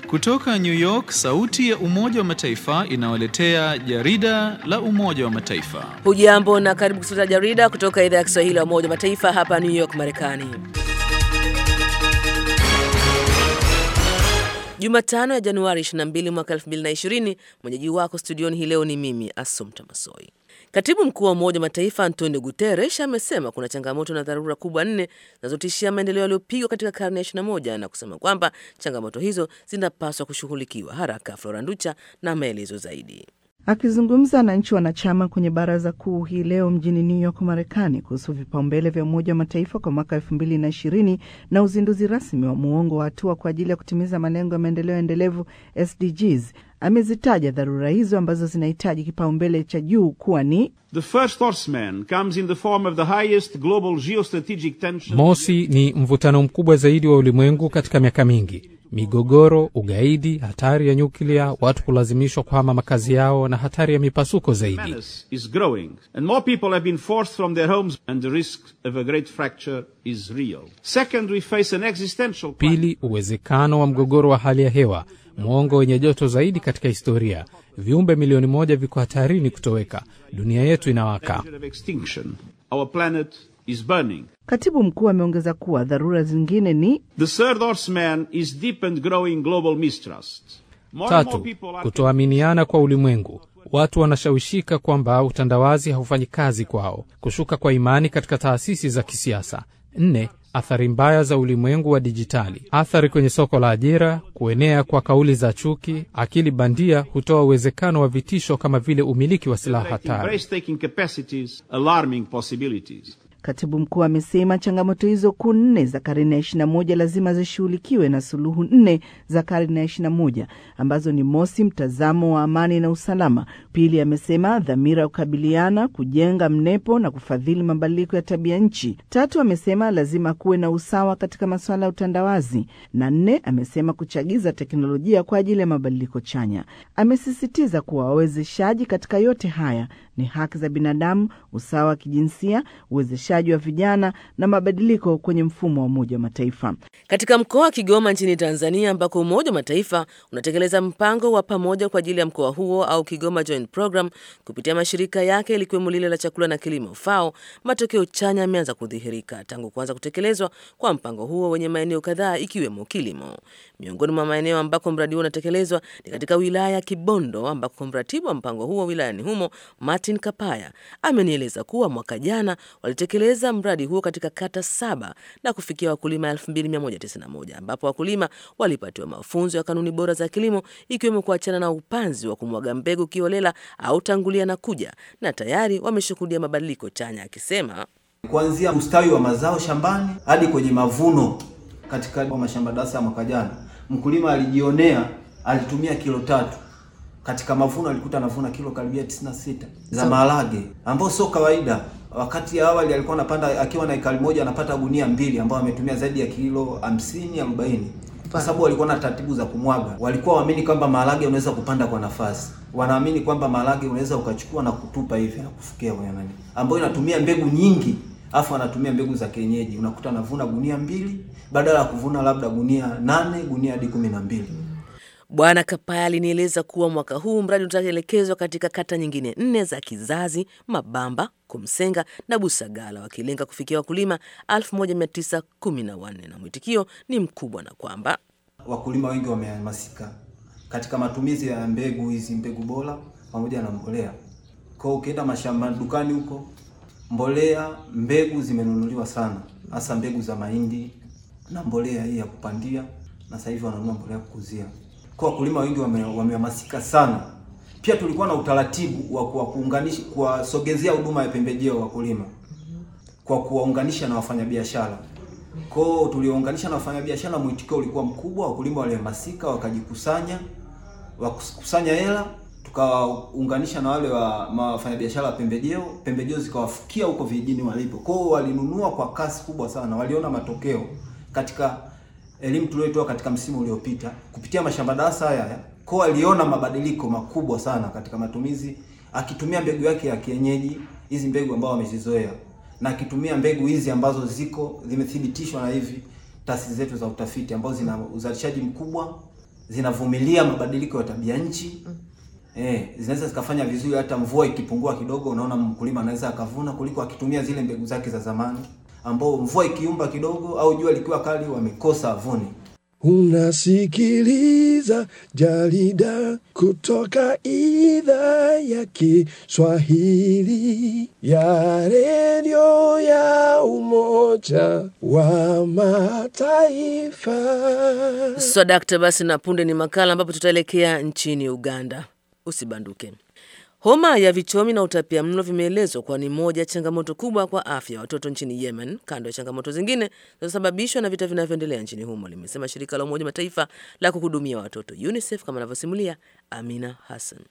Kutoka New York, sauti ya Umoja wa Mataifa inawaletea jarida la Umoja wa Mataifa. Hujambo na karibu kusikiliza jarida kutoka idhaa ya Kiswahili ya Umoja wa Mataifa hapa New York, Marekani. Jumatano ya Januari 22 mwaka 2020, mwenyeji wako studioni hii leo ni mimi Asumta Masoi. Katibu mkuu wa Umoja wa Mataifa Antonio Guterres amesema kuna changamoto na dharura kubwa nne zinazotishia maendeleo yaliyopigwa katika karne ya 21 na kusema kwamba changamoto hizo zinapaswa kushughulikiwa haraka. Flora Nducha na maelezo zaidi. Akizungumza na nchi wanachama kwenye baraza kuu hii leo mjini New York, Marekani, kuhusu vipaumbele vya Umoja wa Mataifa kwa mwaka elfu mbili na ishirini na uzinduzi rasmi wa muongo wa hatua kwa ajili ya kutimiza malengo ya maendeleo endelevu SDGs, amezitaja dharura hizo ambazo zinahitaji kipaumbele cha juu kuwa ni The first horseman comes in the form of the highest global geostrategic tension. Mosi ni mvutano mkubwa zaidi wa ulimwengu katika miaka mingi migogoro, ugaidi, hatari ya nyuklia, watu kulazimishwa kuhama makazi yao na hatari ya mipasuko zaidi. is growing and more people have been forced from their homes and the risk of a great fracture is real. Second, we face an existential Pili, uwezekano wa mgogoro wa hali ya hewa, mwongo wenye joto zaidi katika historia. Viumbe milioni moja viko hatarini kutoweka. Dunia yetu inawaka. danger of extinction. Our planet is burning. Katibu mkuu ameongeza kuwa dharura zingine ni The third horseman is deep and growing global mistrust. More and more Tatu, people are kutoaminiana kwa ulimwengu. Watu wanashawishika kwamba utandawazi haufanyi kazi kwao, kushuka kwa imani katika taasisi za kisiasa. Nne, athari mbaya za ulimwengu wa dijitali, athari kwenye soko la ajira, kuenea kwa kauli za chuki. Akili bandia hutoa uwezekano wa vitisho kama vile umiliki wa silaha hatari. taking capacities, alarming possibilities. Katibu mkuu amesema changamoto hizo kuu nne za karne ya ishirini na moja lazima zishughulikiwe na suluhu nne za karne ya ishirini na moja ambazo ni mosi, mtazamo wa amani na usalama; pili, amesema dhamira ya kukabiliana, kujenga mnepo na kufadhili mabadiliko ya tabia nchi; tatu, amesema lazima kuwe na usawa katika masuala ya utandawazi; na nne, amesema kuchagiza teknolojia kwa ajili ya mabadiliko chanya. Amesisitiza kuwa wawezeshaji katika yote haya ni haki za binadamu, usawa wa kijinsia, uwezeshaji wa vijana na mabadiliko kwenye mfumo wa Umoja wa Mataifa. Katika mkoa wa Kigoma nchini Tanzania, ambako Umoja wa Mataifa unatekeleza mpango wa pamoja kwa ajili ya mkoa huo au Kigoma Joint Program kupitia mashirika yake likiwemo lile la chakula na kilimo FAO, matokeo chanya yameanza kudhihirika tangu kuanza kutekelezwa kwa mpango huo wenye maeneo kadhaa ikiwemo kilimo. Miongoni mwa maeneo ambako mradi huo unatekelezwa ni katika wilaya ya Kibondo, ambako mratibu wa mpango huo wilayani humo Martin Kapaya amenieleza kuwa mwaka jana walitekeleza mradi huo katika kata saba na kufikia wakulima 2191 ambapo wakulima walipatiwa mafunzo ya kanuni bora za kilimo ikiwemo kuachana na upanzi wa kumwaga mbegu kiolela au tangulia na kuja, na tayari wameshuhudia mabadiliko chanya, akisema kuanzia mstawi wa mazao shambani hadi kwenye mavuno. Katika mashamba darasa ya mwaka jana, mkulima alijionea, alitumia kilo tatu katika mavuno alikuta anavuna kilo karibia 96 za maharage, ambao sio kawaida. Wakati awali alikuwa anapanda akiwa na ekari moja anapata gunia mbili, ambao ametumia zaidi ya kilo 50 40, kwa sababu walikuwa na taratibu za kumwaga. Walikuwa waamini kwamba maharage unaweza kupanda kwa nafasi, wanaamini kwamba maharage unaweza ukachukua na kutupa hivi na kufukia kwenye nani, ambayo inatumia mbegu nyingi, afu anatumia mbegu za kienyeji. Unakuta anavuna gunia mbili badala ya kuvuna labda gunia nane gunia hadi kumi na mbili. Bwana Kapaya alinieleza kuwa mwaka huu mradi utaelekezwa katika kata nyingine nne za Kizazi, Mabamba, Kumsenga na Busagala, wakilenga kufikia wakulima 1914 na mwitikio ni mkubwa na kwamba wakulima wengi wamehamasika katika matumizi ya mbegu hizi, mbegu bora pamoja na mbolea. Kwa ukienda mashamba dukani huko, mbolea, mbegu zimenunuliwa sana, hasa mbegu za mahindi na mbolea hii ya kupandia, na sasa hivi wananunua mbolea ya kukuzia. Kwa wakulima wengi wamehamasika wame sana. Pia tulikuwa na utaratibu wa kuwa kuunganisha kuwasogezea huduma ya pembejeo wakulima kwa kuwaunganisha na wafanyabiashara. Kwa hiyo tuliwaunganisha na wafanyabiashara, mwitikio ulikuwa mkubwa, wakulima walihamasika, wakajikusanya, wakusanya hela, tukawaunganisha na wale wa wafanyabiashara wa pembejeo, pembejeo zikawafikia huko vijijini walipo. Kwa hiyo walinunua kwa kasi kubwa sana, waliona matokeo katika elimu tuliyoitoa katika msimu uliopita kupitia mashamba darasa haya. Kwa aliona mabadiliko makubwa sana katika matumizi, akitumia mbegu yake ya kienyeji, hizi mbegu ambao wamezizoea, na akitumia mbegu hizi ambazo ziko zimethibitishwa na hivi taasisi zetu za utafiti ambazo zina uzalishaji mkubwa zinavumilia mabadiliko ya tabia nchi eh, zinaweza zikafanya vizuri hata mvua ikipungua kidogo, unaona mkulima anaweza akavuna kuliko akitumia zile mbegu zake za zamani, ambao mvua ikiumba kidogo au jua likiwa kali wamekosa avuni. Unasikiliza jarida kutoka idhaa ya Kiswahili ya redio ya Umoja wa Mataifa. Swadakta. Basi na punde ni makala ambapo tutaelekea nchini Uganda. Usibanduke. Homa ya vichomi na utapia mlo vimeelezwa kuwa ni moja ya changamoto kubwa kwa afya ya watoto nchini Yemen, kando ya changamoto zingine zinazosababishwa na vita vinavyoendelea nchini humo, limesema shirika la Umoja Mataifa la kuhudumia watoto UNICEF, kama anavyosimulia Amina Hassan.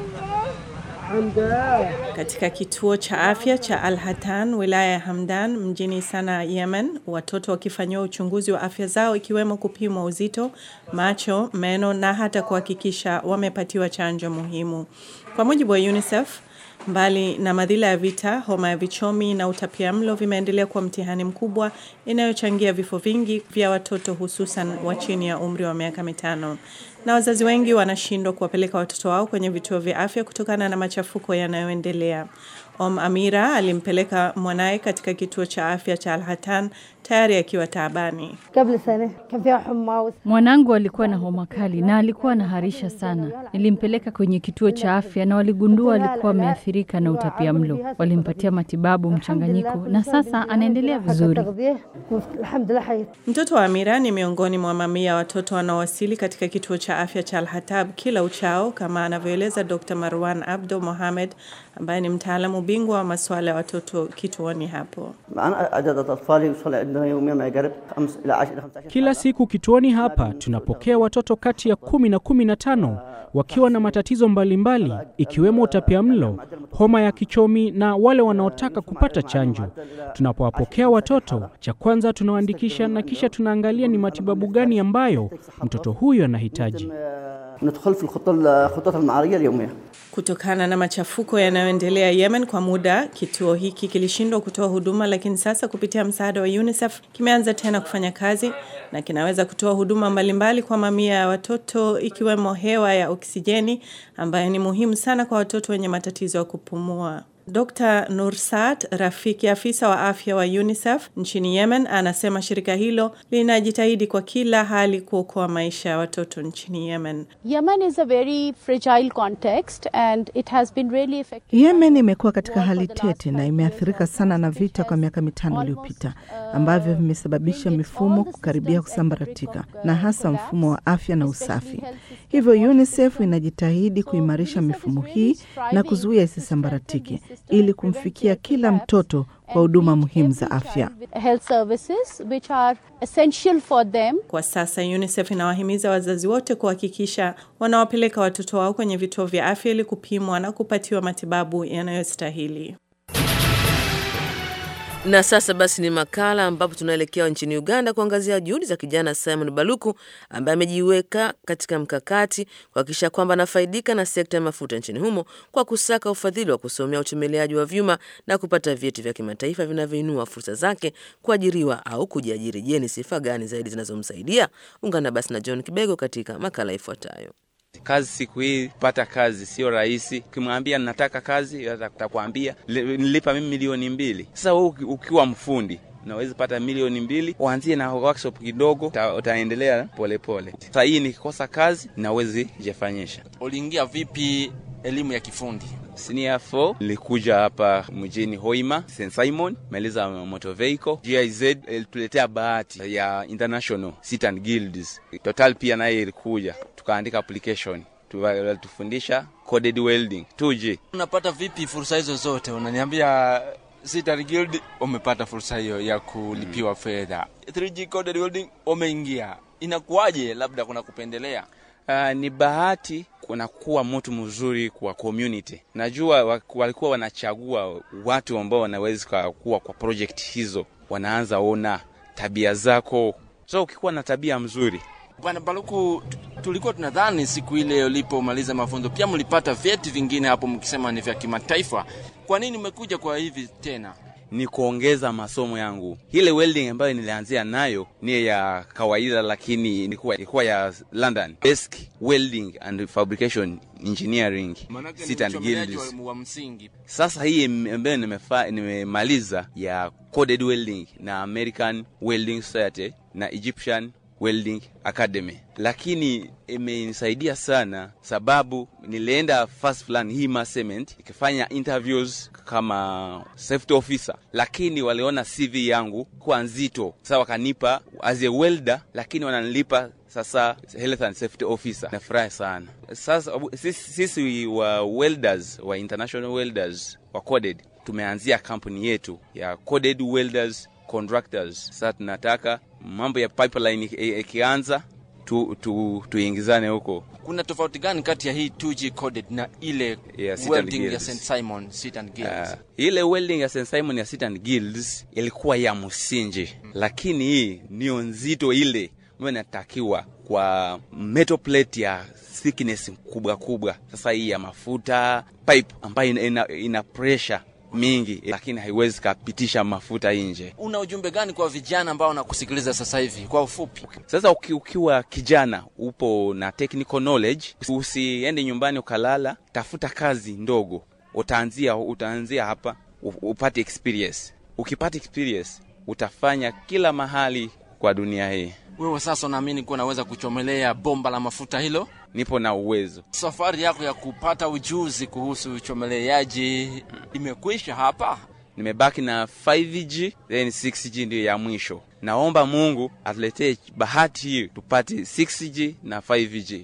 Katika kituo cha afya cha Al Hatan wilaya ya Hamdan mjini Sana, Yemen, watoto wakifanyiwa uchunguzi wa afya zao ikiwemo kupimwa uzito, macho, meno na hata kuhakikisha wamepatiwa chanjo muhimu. Kwa mujibu wa UNICEF, mbali na madhila ya vita, homa ya vichomi na utapiamlo vimeendelea kuwa mtihani mkubwa inayochangia vifo vingi vya watoto hususan wa chini ya umri wa miaka mitano na wazazi wengi wanashindwa kuwapeleka watoto wao kwenye vituo vya afya kutokana na machafuko yanayoendelea. Om Amira alimpeleka mwanaye katika kituo cha afya cha Al-Hatan tayari akiwa taabani. Mwanangu alikuwa na homa kali na alikuwa anaharisha sana. Nilimpeleka kwenye kituo cha afya na waligundua alikuwa ameathirika na utapia mlo. Walimpatia matibabu mchanganyiko na sasa anaendelea vizuri. Mtoto wa Amira ni miongoni mwa mamia ya watoto wanaowasili katika kituo cha afya cha Al-Hatab kila uchao, kama anavyoeleza Dr. Marwan Abdo Mohamed ambaye ni mtaalamu bingwa wa masuala ya watoto kituoni hapo. Kila siku kituoni hapa tunapokea watoto kati ya kumi na kumi na tano wakiwa na matatizo mbalimbali mbali, ikiwemo utapiamlo, homa ya kichomi na wale wanaotaka kupata chanjo. Tunapowapokea watoto, cha kwanza tunawaandikisha na kisha tunaangalia ni matibabu gani ambayo mtoto huyo anahitaji. Kutokana na machafuko yanayoendelea Yemen kwa muda, kituo hiki kilishindwa kutoa huduma, lakini sasa kupitia msaada wa UNICEF kimeanza tena kufanya kazi na kinaweza kutoa huduma mbalimbali kwa mamia ya watoto ikiwemo hewa ya oksijeni ambayo ni muhimu sana kwa watoto wenye matatizo ya kupumua. Dr. Nursat Rafiki, afisa wa afya wa UNICEF nchini Yemen, anasema shirika hilo linajitahidi kwa kila hali kuokoa maisha ya watoto nchini Yemen. Yemen is a very fragile context and it has been really effective. Yemen imekuwa katika hali tete na imeathirika sana na vita kwa miaka mitano iliyopita ambavyo vimesababisha mifumo kukaribia kusambaratika na hasa mfumo wa afya na usafi. Hivyo UNICEF inajitahidi kuimarisha mifumo hii na kuzuia isisambaratike ili kumfikia kila mtoto kwa huduma muhimu za afya. Health services which are essential for them. Kwa sasa UNICEF inawahimiza wazazi wote kuhakikisha wanawapeleka watoto wao kwenye vituo vya afya ili kupimwa na kupatiwa matibabu yanayostahili. Na sasa basi ni makala ambapo tunaelekea nchini Uganda kuangazia juhudi za kijana Simon Baluku ambaye amejiweka katika mkakati kuhakikisha kwamba anafaidika na sekta ya mafuta nchini humo kwa kusaka ufadhili wa kusomea uchomeleaji wa vyuma na kupata vyeti vya kimataifa vinavyoinua fursa zake kuajiriwa au kujiajiri. Je, ni sifa gani zaidi zinazomsaidia? Ungana basi na John Kibego katika makala ifuatayo. Kazi siku hii kupata kazi sio rahisi. Ukimwambia nataka kazi, atakwambia nilipa mimi milioni mbili. Sasa wewe ukiwa mfundi unaweza pata milioni mbili, uanzie na workshop kidogo, utaendelea polepole. Sasa hii nikikosa kazi nawezi jifanyisha. Uliingia vipi elimu ya kifundi? Senior 4 nilikuja hapa mjini Hoima St Simon, maliza motor vehicle. GIZ ilituletea bahati ya international sit and guilds. Total pia naye ilikuja, tukaandika application tufundisha coded welding 2G. Unapata vipi fursa hizo zote? Unaniambia Sitar Guild umepata fursa hiyo ya kulipiwa mm. fedha 3G coded welding umeingia, inakuwaje? Labda kuna kupendelea? Uh, ni bahati kuna kuwa mtu mzuri kwa community. Najua walikuwa wanachagua watu ambao wanaweza kuwa kwa project hizo, wanaanza ona tabia zako, so ukikuwa na tabia mzuri Bwana Baluku, tulikuwa tunadhani siku ile ulipomaliza mafunzo pia mlipata vyeti vingine hapo, mkisema ni vya kimataifa. Kwa nini umekuja kwa hivi tena? ni kuongeza masomo yangu. Ile welding ambayo nilianzia nayo ni ya kawaida, lakini ilikuwa ilikuwa ya London, basic welding and fabrication engineering, sit and guilds. wa msingi Sasa hii ambayo nimefa- nimemaliza ya coded welding na American Welding Society na Egyptian Welding Academy, lakini imenisaidia sana sababu nilienda first plan Hima Cement ikifanya interviews kama safety officer, lakini waliona CV yangu kuwa nzito, sasa wakanipa as a welder, lakini wananilipa sasa health and safety officer. Nafurahi sana sasa. Sisi, sisi wa welders wa international welders wa coded tumeanzia kampuni yetu ya coded welders contractors. Sasa tunataka mambo ya pipeline iki- ikianza tu, tu, tuingizane huko. kuna tofauti gani kati ya hii 2G coded na ile Ya Sit and welding ya Guilds. St Simon Sit and Guilds? Uh, ile welding ya St Simon ya Sit and Guilds ilikuwa ya msingi, lakini hii niyo nzito ile ambayo inatakiwa kwa metal plate ya thickness kubwa kubwa. Sasa hii ya mafuta pipe ambayo ina, ina, ina pressure mingi, lakini haiwezi kapitisha mafuta nje. Una ujumbe gani kwa vijana ambao wanakusikiliza sasa hivi kwa ufupi? Sasa uki, ukiwa kijana upo na technical knowledge, usiende nyumbani ukalala, tafuta kazi ndogo, utaanzia utaanzia hapa u- upate experience. Ukipata experience utafanya kila mahali kwa dunia hii. Wewe sasa unaamini kuwa unaweza kuchomelea bomba la mafuta hilo? Nipo na uwezo. Safari yako ya kupata ujuzi kuhusu uchomeleaji imekwisha hapa? Nimebaki na 5G then 6G ndiyo ya mwisho. Naomba Mungu atuletee bahati hii tupate 6G na 5G.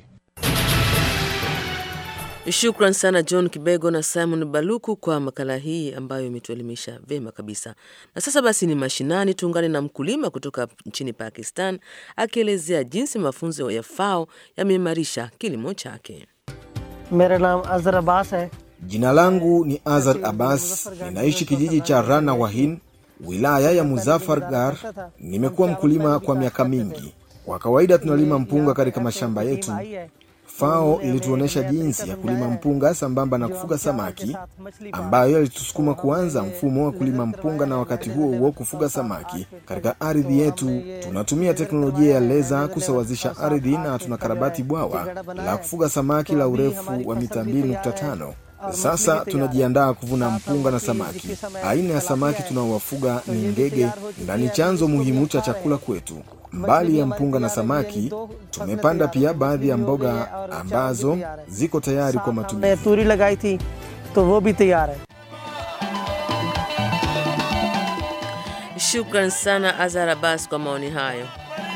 Shukran sana John Kibego na Simon Baluku kwa makala hii ambayo imetuelimisha vyema kabisa. Na sasa basi ni mashinani, tuungane na mkulima kutoka nchini Pakistan akielezea jinsi mafunzo ya FAO yameimarisha kilimo chake. मेरा नाम अजहर अब्बास है Jina langu ni Azar Abbas, ninaishi kijiji cha Rana Wahin, wilaya ya Muzaffargar. Nimekuwa mkulima kwa miaka mingi. Kwa kawaida tunalima mpunga katika mashamba yetu. FAO ilituonyesha jinsi ya kulima mpunga sambamba na kufuga samaki, ambayo yalitusukuma kuanza mfumo wa kulima mpunga na wakati huo huo kufuga samaki katika ardhi yetu. Tunatumia teknolojia ya leza kusawazisha ardhi na tunakarabati bwawa la kufuga samaki la urefu wa mita 2.5. Sasa tunajiandaa kuvuna mpunga na samaki. Aina ya samaki tunaowafuga ni ngege na ni chanzo muhimu cha chakula kwetu. Mbali ya mpunga na samaki, tumepanda pia baadhi ya mboga ambazo ziko tayari kwa मैं matumizi. तूरी लगाई थी तो वो भी तैयार है Shukran sana Azhar Abbas kwa maoni hayo.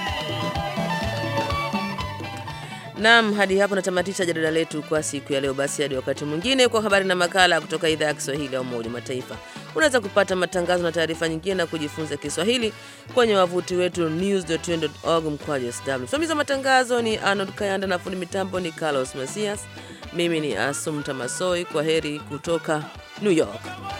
Naam, hadi hapo natamatisha jarida letu kwa siku ya leo. Basi hadi wakati mwingine kwa habari na makala kutoka idhaa ya Kiswahili ya Umoja wa Mataifa. Unaweza kupata matangazo na taarifa nyingine na kujifunza Kiswahili kwenye wavuti wetu news.un.org mkwaju sw. Msimamizi wa matangazo ni Arnold Kayanda na fundi mitambo ni Carlos Masias. Mimi ni Asum Tamasoi. Kwa heri kutoka New York.